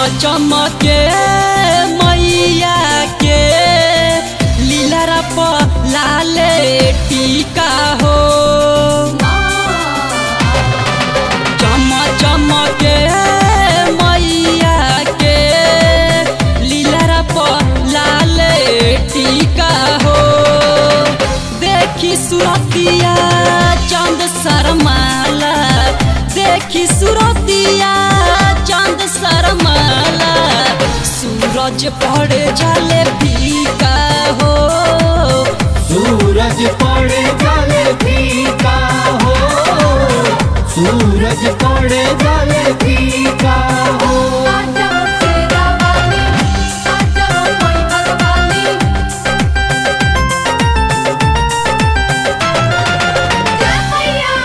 चमके मैया के लीला पर लाले टीका हो चम चमके मैया के लीला पर लाले टीका हो देखी सुरतिया चंद शर्माला देखी सुरतिया चंद शर्माला सूरज पड़े जाले फीका हो सूरज पड़े जले फीका हो सूरज पड़े जले फीका हो आजा तेरा वाली आजा कोई वाली जय मैया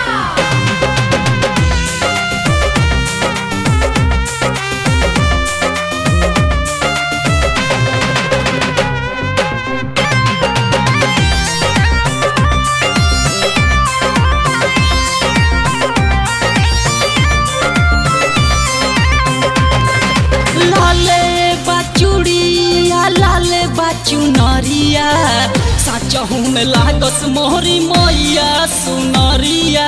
लाले बाचुड़िया लाले बाचू नरिया साचहू में लागस मोहरी मैया सुनरिया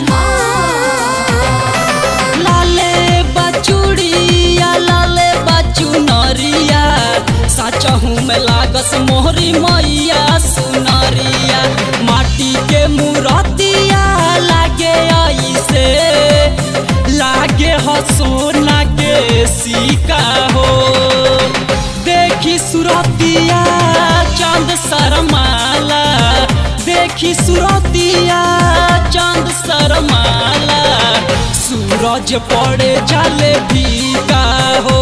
लाले बाचुड़िया लाले बाचू नरिया साचहू में लागस मोहरी मैया सुनरिया माटी के मूरतिया लागे ऐसे लागे हो सोना के सिक्का हो देखी सुरतिया चांद शर्माला देखी सुरतिया चांद शर्माला सूरज पड़े जाले फीका हो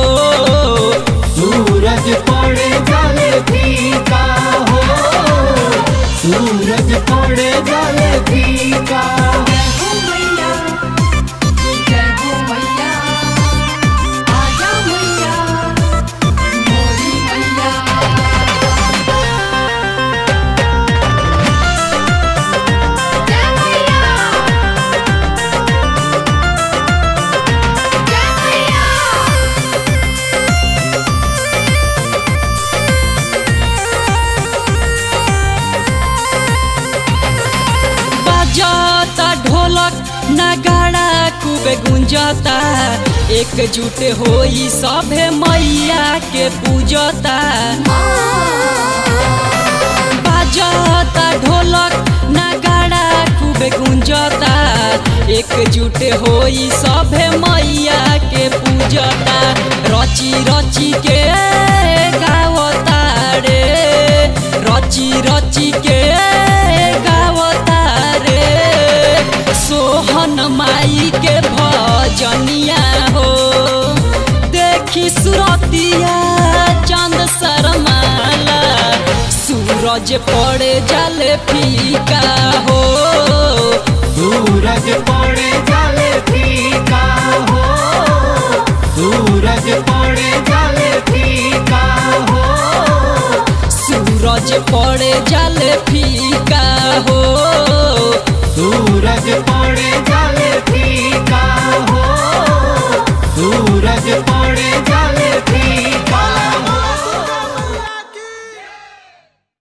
सूरज पड़े जले फीका हो सूरज पड़े जले फीका जय हो मैया जय हो मैया आजा मैया मोरी मैया जय मैया जय मैया बजाता ढोलक नगाड़ा खूबे गुंजता एकजुट होई सभे मैया के पूजता बजाता ढोलक नगाड़ा खूबे गुंजता एकजुट होई सभे मैया के पूजता रची रची के गावता रे रची रची के गावता रे सोहन माई के भजनिया हो देखी सुरतिया चंद शर्माला सूरज पड़े जले फीका हो सूरज पड़े जले फीका हो सूरज पड़े जले फीका हो सूरज पड़े जले फीका हो सूरज पड़े जले फीका हो सूरज पड़े जले